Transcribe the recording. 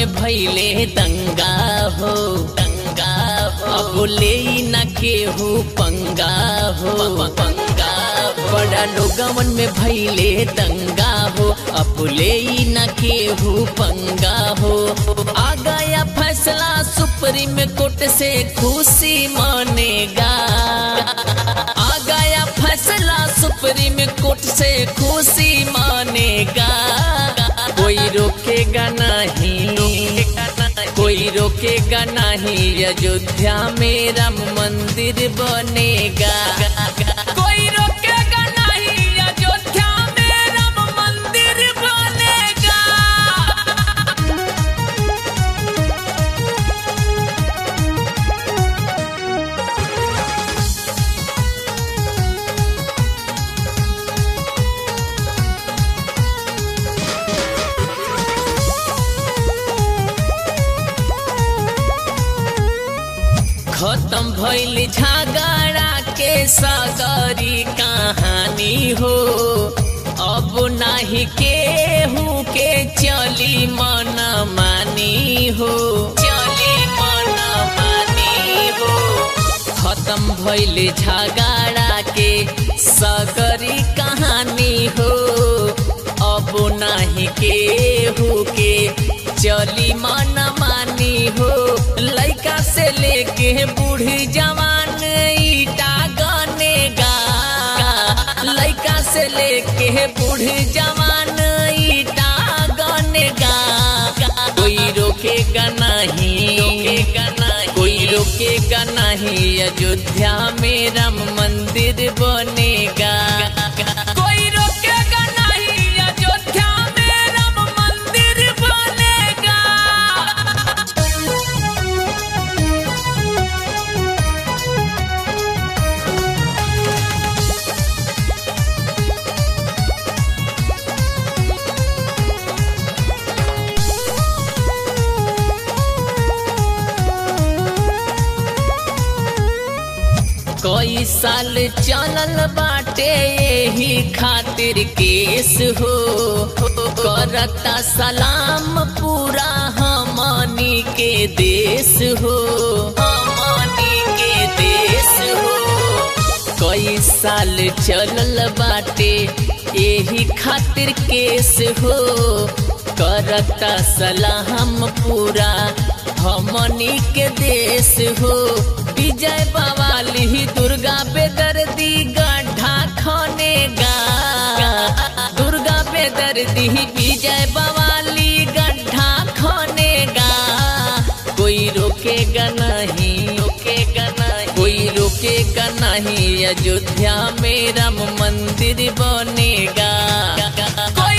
में भैले दंगा हो दंगा हो अब ले न केहू पंगा हो पंगा हो। बड़ा लोगवन में भैले दंगा हो अब ले न केहू पंगा हो आ गया फैसला सुप्रीम कोर्ट से खुशी मानेगा आ गया फैसला सुप्रीम कोर्ट से खुशी मानेगा कोई रोकेगा नहीं कोई रोकेगा नहीं अयोध्या में राम मंदिर बनेगा कोई रोकेगा नहीं अयोध्या में राम मंदिर बनेगा खत्म भइल झगड़ा के सगरी कहानी हो अब नाही केहू के चली मन मानी हो चली मन मानी हो खत्म भइल झगड़ा के सगरी कहानी हो अब नाही केहू के चली मन मानी हो लइका से लेके बूढ़ी जवान ईटा गनेगा लइका से लेके बूढ़ी जवान ईटा गनेगा कोई रोकेगा नहीं रोकेगा नहीं कोई रोकेगा नहीं अयोध्या में राम मंदिर बनेगा कोई रोकेगा नहीं अयोध्या में राम मंदिर बनेगा कई साल चलल बाटे यही खातिर केस हो करता सलाम पूरा हमनी के देश हो हमनी के देश हो कई साल चलल बाटे यही खातिर केस हो करता सलाम पूरा हमनी के देश हो विजय बवाली दुर्गा बेदर्दी गड्ढा खनेगा दुर्गा बेदर्दी विजय बवाली गड्ढा खनेगा कोई रोकेगा नहीं रोकेगा नहीं कोई रोकेगा नहीं अयोध्या में राम मंदिर बनेगा कोई